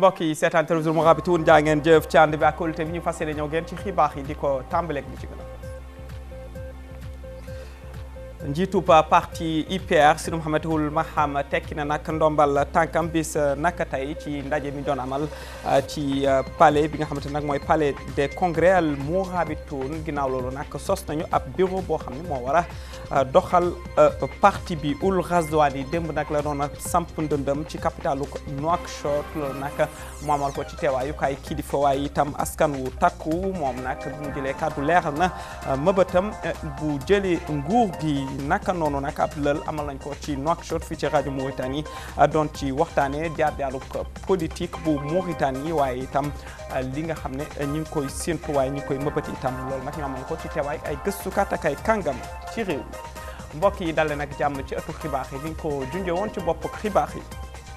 mbokk yi seetaan télévision Mourabitoun jaa ngeen jëf ci ànd bi ak kóolute bi ñu fas yéene ñëw ngeen ci xibaar yi di ko tàmbaleeg bi ci gën a njiitub parti IPR Sidi Mouhamed Ould Maham tekki na nag ndombal tànkam bis naka tey ci ndaje mi doon amal ci palais bi nga xamante nag mooy palais des congrès al Mourabitoun ginnaaw loolu nag sos nañu ab bureau boo xam ne moo war a doxal parti bi Ould Ghazouani démb nag la doon samp ndëndëm ci capitalu Nouakchott loolu nag mu amal ko ci teewaayu kay kilifa waaye itam askan wu takku moom nag bu mu jëlee kàddu leeral na mëbëtam bu jëlee nguur gi naka noonu nag ab lël amal nañ ko ci Nouakchott fii ci rajo Mauritanie doon ci waxtaanee jaar-jaaru politique bu Mauritanie waaye itam li nga xam ne ñi ngi koy séntu waaye ñi ngi koy mëbët itam loolu nag ñu amal ko ci teewaay ay gëstukat ak ay kàngam ci réew mi mbokk yi dale nag jàmm ci ëttu xibaar yi ni ñu ko junjee woon ci bopp xibaar yi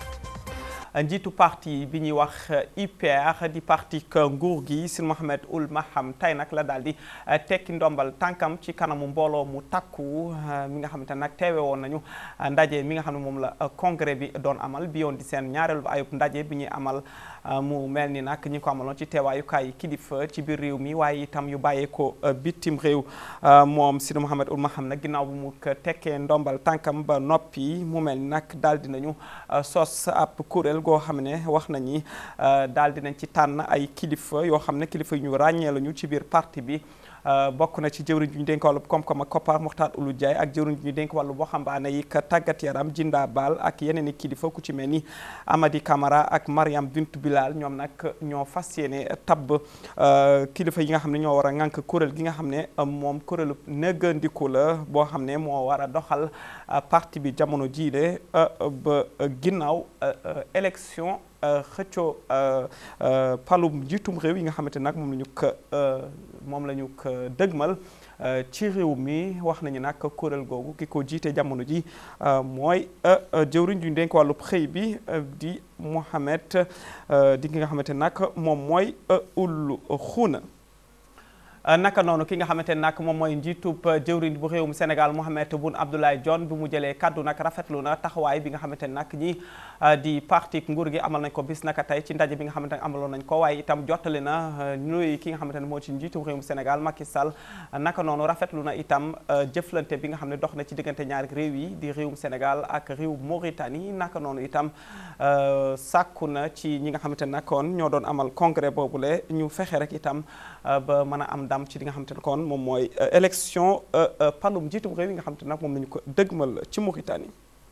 njiitu parti bi ñuy wax IPR di parti nguur gi Sidi Mouhamed Ould Maham tey nag la daal di tekki ndombal tànkam ci kanamu mbooloo mu takku mi nga xamante nag teewe woon nañu ndaje mi nga xam ne moom la congrès bi doon amal bi yoon di seen ñaareelu ayub ndaje bi ñuy amal mu mel ni nag ñi ko amaloon ci teewaayukaay kilifa ci biir réew mi waaye itam yu bàyyee ko bitim réew moom Sidi Mouhamed Ould Maham nag ginnaaw bu mu tekkee ndombal tànkam ba noppi mu mel ni nag daal dinañu sos ab kuréel goo xam ne wax nañi daal dinañ ci tànn ay kilifa yoo xam ne kilifa yu ñu ràññee lañu ci biir parti bi bokk na ci jëwriñ ju ñu dénk wàllu koom-koom ak koppar Mokhtar Ould Ndiaye ak jëwriñ ju ñu dénk wàllu waxambaane yi ka tàggat yaram Jinda Baal ak yeneen i kilifa ku ci mel ni Amady Camara ak Mariam Bintou Bilal ñoom nag ñoo fas yéene tabb kilifa yi nga xam ne ñoo war a ŋànk kuréel gi nga xam ne moom kuréelu nëggandiku la boo xam ne moo war a doxal parti bi jamono jiile ba ginnaaw élection xëccoo palum njiitum réew yi nga xamante nag moom la ñu ko moom la ñu ko dëgmal ci réew mi wax nañu nag kuréel googu ki ko jiite jamono ji mooy jëwriñ ju dénk wàllu xëy bi di Mohamed di ki nga xamante nag moom mooy Ould Khouna naka noonu ki nga xamante ne nag moom mooy njiitub jëwriñ bu réewum Sénégal Mohamed Boun Abdallah Dionne bi mu jëlee kaddu nag rafetlu na taxawaay bi nga xamante ne nag ñi di parti nguur gi amal nañ ko bis naka tey ci ndaje bi nga xamante ne amaloon nañ ko waaye itam jottali na nuyu ki nga xamante ne moo ci njiitub réewum Sénégal Macky Sall naka noonu rafetlu na itam jëflante bi nga xam ne dox na ci diggante ñaari réew yi di réewum Sénégal ak réew Mauritanie naka noonu itam sàkku na ci ñi nga xamante ne nag kon ñoo doon amal congrès boobule ñu fexe rek itam ba mën a am ndam ci li nga xamante ne kon moom mooy élection palum njiitum réew yi nga xamante ne nag moom nañu ko dëgmal ci Mauritanie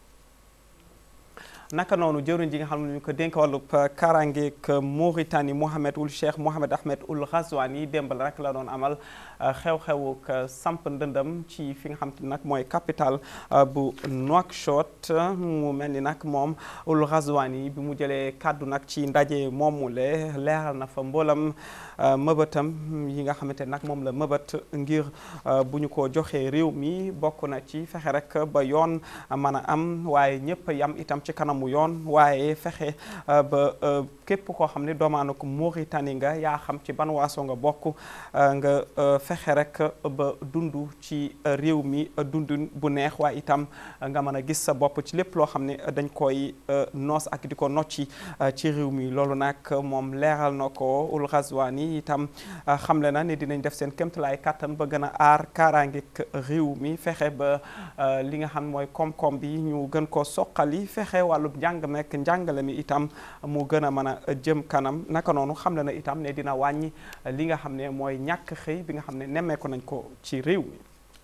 naka noonu jëwriñ ji nga xam ne ñu ko dénk wàllub karangeek Mauritanie Mohamed Ould Cheikh Mohamed Ahmed Ould Ghazouani démbal rek la doon amal xew-xewuk samp ndëndëm ci fi nga xam te nag mooy capital bu Nouakchott mu mel ni nag moom Ould Ghazouani bi mu jëlee kàddu nag ci ndaje moomule leeral na fa mboolam mëbëtam yi nga xamante nag moom la mëbët ngir bu ñu ko joxee réew mi bokk na ci fexe rek ba yoon mën a am waaye ñëpp yam itam ci kanamu yoon waaye fexe ba képp koo xam ne doomaanu ko Mauritanie nga yaa xam ci ban waaso nga bokk nga fexe rek ba dund ci réew mi dund bu neex waaye itam nga mën a gis sa bopp ci lépp loo xam ne dañ koy noos ak di ko nocci ci réew mi loolu nag moom leeral na ko Ould Ghazouani itam xamle na ne dinañ def seen kéemtalaay kàttan ba gën a aar kaaraangeeg réew mi fexe ba li nga xam mooy koom-koom bi ñu gën ko soqali fexe wàllu njàng mekk njàngale mi itam mu gën a mën a jëm kanam naka noonu xamle na itam ne dina wàññi li nga xam ne mooy ñàkk xëy bi nga xam ne nemmeeku nañ ko ci réew mi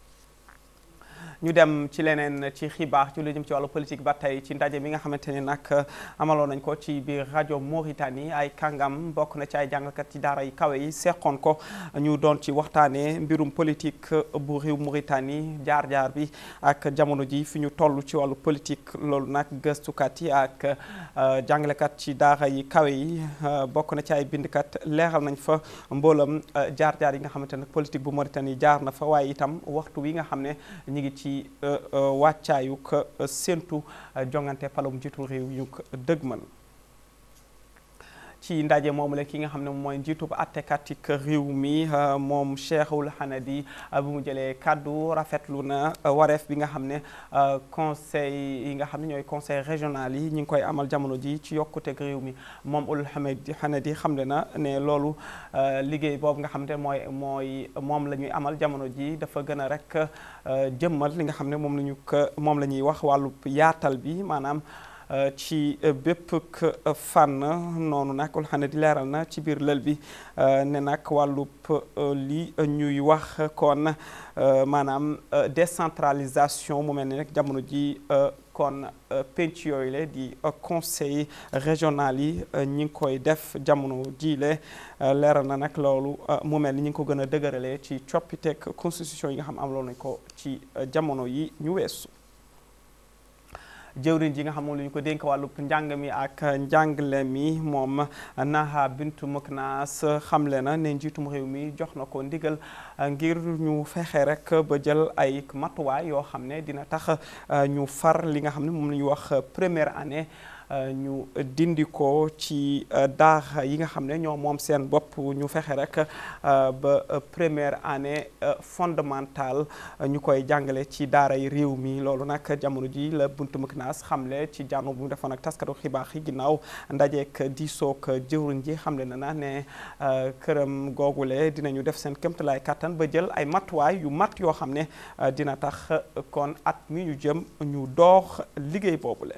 ñu dem ci leneen ci xibaar ci lu jëm ci wàllu politique ba tey ci ndaje mi nga xamante ne nag amaloon nañ ko ci biir rajo Mauritanie ay kàngam bokk na ci ay jàngkat ci daara yi kawe yi seqoon ko ñu doon ci waxtaanee mbirum politique bu réew Mauritanie jaar-jaar bi ak jamono ji fi ñu toll ci wàllu politique loolu nag gëstukat yi ak jàngalekat ci daara yi kawe yi bokk na ci ay bindkat leeral nañ fa mboolam jaar-jaar yi nga xamante ne politique bu Mauritanie jaar na fa waaye itam waxtu wi nga xam ne ñu ngi ci wàccaayu ko séentu jongante palum jiitu réew yu ko dëgmal ci ndaje moomu la ki nga xam ne mooy njiitub attekatik réew mi moom Cheikhul Hanadi bu mu jëlee kaddu rafetlu na wareef bi nga xam ne conseil yi nga xam ne ñooy conseil régional yi ñi ngi koy amal jamono ji ci yokkuteg réew mi moom ul Hanadi xamle na ne loolu liggéey boobu nga xam ne mooy mooy moom la ñuy amal jamono ji dafa gën a rek jëmmal li nga xam ne moom la ñu ko moom la ñuy wax wàllu yaatal bi maanaam ci bépp fànn noonu nag ul xane di leeral na ci biir lël bi ne nag wàllub li ñuy wax kon maanaam décentralisation mu mel ni nag jamono ji kon penc yooyu le di conseil régional yi ñi ngi koy def jamono ji le leeral na nag loolu mu mel ni ñi ngi ko gën a dëgëralee ci coppiteeg constitution yi nga xam am loolu nañ ko ci jamono yi ñu weesu jëwriñ ji nga xam moom la ñu ko dénk wàllub njàng mi ak njàngale mi moom Naha Bintu Muknas xamle na ne njiitum réew mi jox na ko ndigal ngir ñu fexe rek ba jël ay matuwaay yoo xam ne dina tax ñu far li nga xam ne moom la ñu wax première année ñu dindi ko ci daara yi nga xam ne ñoo moom seen bopp ñu fexe rek ba première année fondamentale ñu koy jàngale ci daara yi réew mi loolu nag jamono ji la buntu Meknaas xamle ci jànnu bu mu defoon ak taskatu xibaar yi ginnaaw ndajeek diisoog jëwriñ ji xamle na na ne këram googule dinañu def seen kéemtalaay kàttan ba jël ay matuwaay yu mat yoo xam ne dina tax kon at mi ñu jëm ñu doox liggéey boobule.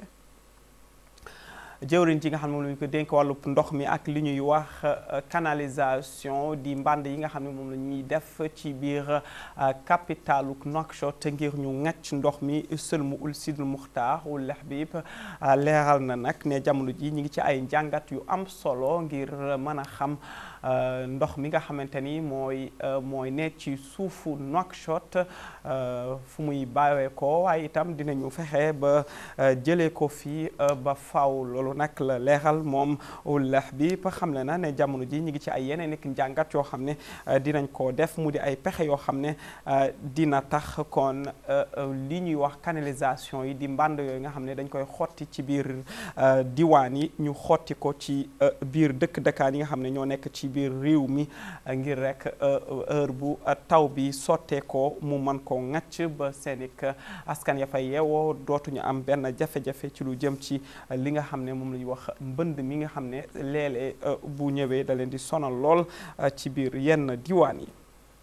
jëwriñ ji nga xam ne moom la ñu ko dénk wàllub ndox mi ak li ñuy wax canalisation di mbànd yi nga xam ne moom la ñuy def ci biir capitalu Nouakchott ngir ñu ŋàcc ndox mi sëlmu ul sidul muxtaar ul Habib leeral na nag ne jamono ji ñu ngi ci ay njàngat yu am solo ngir mën a xam ndox mi nga xamante ni mooy mooy ne ci suufu Nouakchott fu muy bàyyee ko waaye itam dinañu fexe ba jëlee ko fii ba faw loolu nag la leeral moom ul Habib xamle na ne jamono ji ñu ngi ci ay yeneen i njàngat yoo xam ne dinañ ko def mu di ay pexe yoo xam ne dina tax kon li ñuy wax canalisation yi di mbànd yooyu nga xam ne dañ koy xotti ci biir diwaan yi ñu xotti ko ci biir dëkk dëkkaan yi nga xam ne ñoo nekk ci biir réew mi ngir rek heure bu taw bi sottee ko mu mën ko ŋàcc ba seenik askan ya fay yeewoo dootuñu am benn jafe-jafe ci lu jëm ci li nga xam ne moom la ñuy wax mbënd mi nga xam ne léeg-léeg bu ñëwee da leen di sonal lool ci biir yenn diwaan yi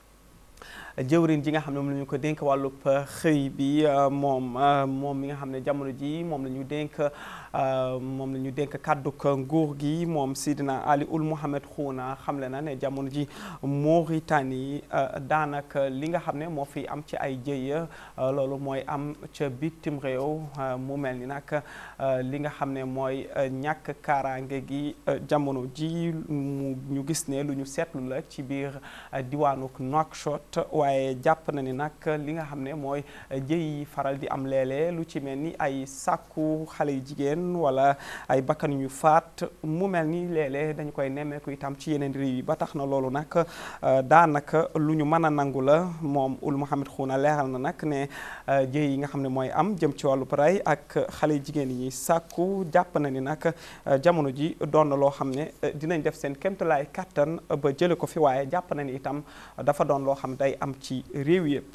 jëwriñ ji nga xam ne moom la ñu ko dénk wàllub xëy bi moom moom mi nga xam ne jamono ji moom la ñu dénk moom la ñu dénk kàdduk nguur gi moom Sidina Ali Ould Mohamed Khouna xamle na ne jamono ji Mauritanie daanaka li nga xam ne moo fi am ci ay jëya loolu mooy am ca bitim réew mu mel ni nag li nga xam ne mooy ñàkk kaaraange gi jamono ji mu ñu gis ne lu ñu seetlu la ci biir diwaanuk Nouakchott waaye jàpp na ni nag li nga xam ne mooy jëy yi faral di am léeg-léeg lu ci mel ni ay sàkku xale yu jigéen wala ay bakkan ñu faat mu mel ni léeg-léeg dañu koy nemmeeku itam ci yeneen réew yi ba tax na loolu nag daanaka lu ñu mën a nangu la moom Ould Mohamed Khouna leeral na nag ne jëy yi nga xam ne mooy am jëm ci wàllu rey ak xale yu jigéen yi sàkku jàpp na ni nag jamono ji doon na loo xam ne dinañ def seen kéemtalaay kàttan ba jële ko fi waaye jàpp na ni itam dafa doon loo xam day am ci réew yëpp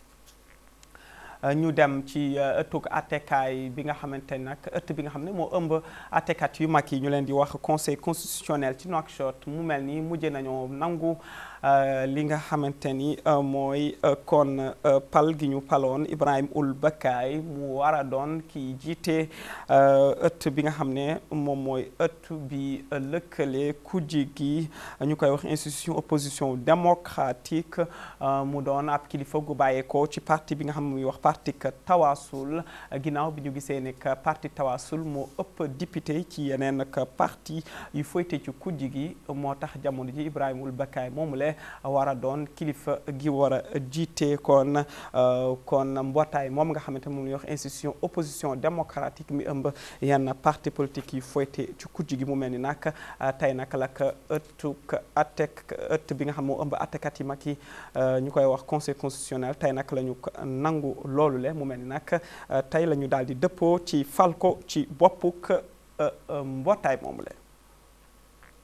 ñu dem ci ëttug attekaay bi nga xamante ni nag ëtt bi nga xam ne moo ëmb attekat yu mag yi ñu leen di wax conseil constitutionnel ci Nouakchott mu mel ni mujj nañoo nangu li nga xamante ni mooy kon pal gi ñu paloon Ibrahim Ould Bakay mu war a doon kii jiite ëtt bi nga xam ne moom mooy ëtt bi lëkkale kujje gi ñu koy wax institution opposition démocratique mu doon ab kilifa gu bàyyeekoo ci parti bi nga xam ne muy wax parti Tawasul ginnaaw bi ñu gisee ne parti Tawasul moo ëpp député ci yeneen parti yu foyte ci kujje gi moo tax jamono ji Ibrahim Ould Bakay moomu le war a doon kilifa gi war a jiite kon kon mbootaay moom nga xamante moom la ñuy wax institution opposition démocratique mi ëmb yenn parti politique yi foyte ci kujj gi mu mel ni nag tey nag la ko ëttuk attek ëtt bi nga xam moo ëmb attekat yi mag yi ñu koy wax conseil constitutionnel tey nag la ñu nangu loolu le mu mel ni nag tey la ñu daal di dëppoo ci fal ko ci boppuk mbootaay moomu le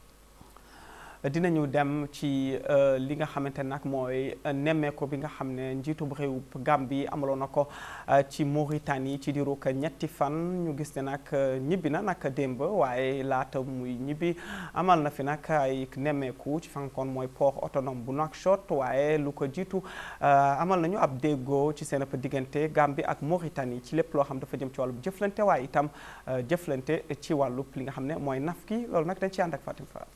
dinañu dem ci li nga xamante nag mooy nemmeeku bi nga xam ne njiitu réew Gambie amaloon na ko ci Mauritanie ci diiru ñetti fan ñu gis ne nag ñibbi na nag démb waaye laata muy ñibbi amal na fi nag ay nemmeeku ci fankoon mooy port autonome bu Nouakchott waaye lu ko jiitu amal nañu ab déggoo ci seen diggante Gambie ak Mauritanie ci lépp loo xam dafa jëm ci wàllu jëflante waaye itam jëflante ci wàllu li nga xam ne mooy naf gi loolu nag dañ ci ànd ak Fatim Fall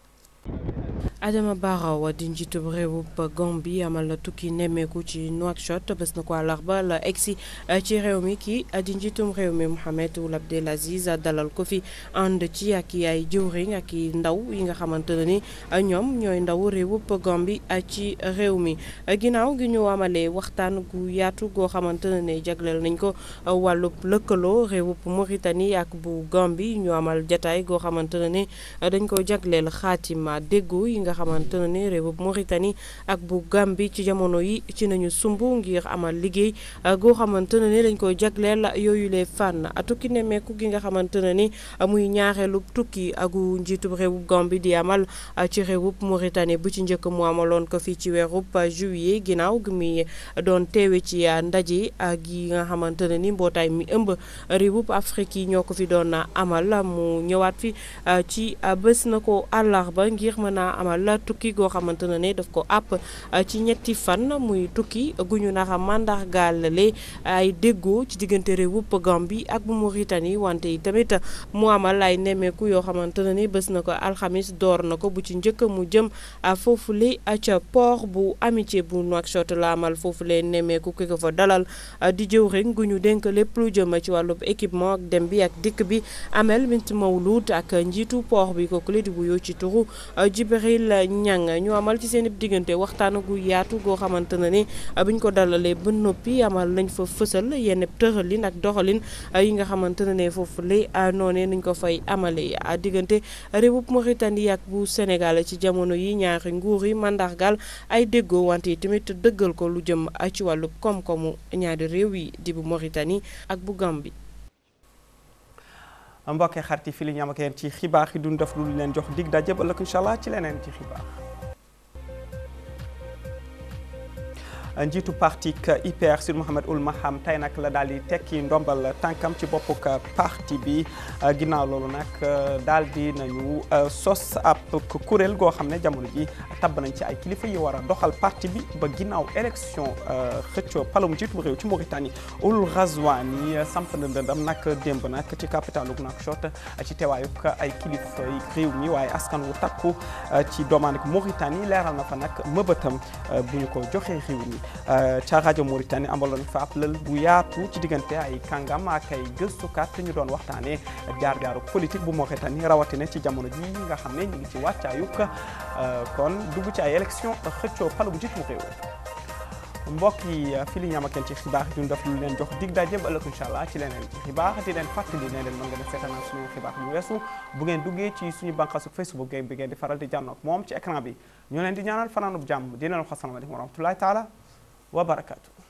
Adama Barrow di njiitub réewub Gambie amal na tukki nemmeeku ci Nouakchott bés na ko àllarba la egsi ci réew mi kii di njiitum réew mi Mohamed Ould Abdel Aziz dalal ko fi ànd ci ak i ay jëwriñ ak i ndaw yi nga xamante ne ni ñoom ñooy ndaw réewub Gambie ci réew mi ginnaaw gi ñu amalee waxtaan gu yaatu goo xamante ne ne jagleel nañ ko wàllub lëkkaloo réewub Mauritanie ak bu Gambie ñu amal jataay goo xamante ne ni dañ ko jagleel xaatima déggoo yi nga xamante ne ni réewub Mauritanie ak bu Gambie ci jamono yi ci nañu sumb ngir amal liggéey goo xamante ne ni dañ koy jagleel yooyu les fànn tukki nemmeeku gi nga xamante ne ni muy ñaareelu tukki agu njiitub réewub Gambie di amal ci réewub Mauritanie bu ci njëkk mu amaloon ko fii ci weerub juillet ginnaaw gi muy doon teewe ci ndaje gi nga xamante ne ni mbootaay mi ëmb réewub Afrique yi ñoo ko fi doon amal mu ñëwaat fi ci bés na ko àllarba ngir mën a amal la tukki goo xamante ne ne daf ko àpp ci ñetti fan muy tukki gu ñu naxa mandargaale ay déggoo ci diggante réewub Gambie ak bu Mauritanie wante yi tamit mu amal ay nemmeeku yoo xamante ne ni bés na ko alxamis door na ko bu ci njëkk mu jëm foofule ca port bu amitié bu Nouakchott la amal foofule nemmeeku ki ko fa dalal di jëw rek gu ñu dénk lépp lu jëm ci wàllub équipement ak dem bi ak dikk bi Amel Bint Mawlud ak njiitu port bi kooku la di wuyoo ci turu Jibril Ñang ñu amal ci seen diggante waxtaan gu yaatu goo xamante ne ni buñ ko dalalee ba noppi amal nañ fa fësal yenn tëralin ak doxalin yi nga xamante ne ne foofu la noonee nuñ ko fay amalee diggante réewub Mauritanie ak bu Sénégal ci jamono yi ñaari nguur yi mandargal ay déggoo wante yi tamit dëggal ko lu jëm ci wàllu koom-koomu ñaari réew yi di bu Mauritanie ak bu Gambie. mbokkee xarit yi fii li ñu am ak yéen ci xibaar yi duñ def lu leen jox dig daje ba ëllëg incha allah ci leneen ci xibaar. njiitu parti IPR Sir Mohamed Ould Maham tey nag la daal di tekki ndombal tànkam ci boppu parti bi ginnaaw loolu nag daal di nañu sos ab kuréel goo xam ne jamono ji tabb nañ ci ay kilifa yi war a doxal parti bi ba ginnaaw élection xëccoo palum njiitu réew ci Mauritanie Ould Ghazouani samp na ndëndam nag démb nag ci capitalu Nouakchott ci teewaayuk ay kilifa réew mi waaye askan wu takku ci doomanik Mauritanie leeral na fa nag mëbëtam bu ñu ko joxee réew mi ca rajo Mauritanie amaloon fa ab lël bu yaatu ci diggante ay kàngam ak ay gëstukat ñu doon waxtaanee jaar-jaaru politique bu Mauritanie rawatina ci jamono ji nga xam ne ñu ngi ci wàccaayuk kon dugg ci ay élection xëccoo palu bu njiitu réew mbokk yi fii li ñu am ak yéen ci xibaar yi ñu def lu leen jox dig daje ba ëllëg incha allah ci leneen ci xibaar di leen fàttali ne leen mën ngeen a seetaan suñu xibaar yu weesu bu ngeen duggee ci suñu bànqaasu Facebook bi ngeen di faral di jànnoog moom ci écran bi ñu leen di ñaanal fanaanub jàmm di leen wax asalaamaaleykum wa rahmatullahi taala wa barakaatu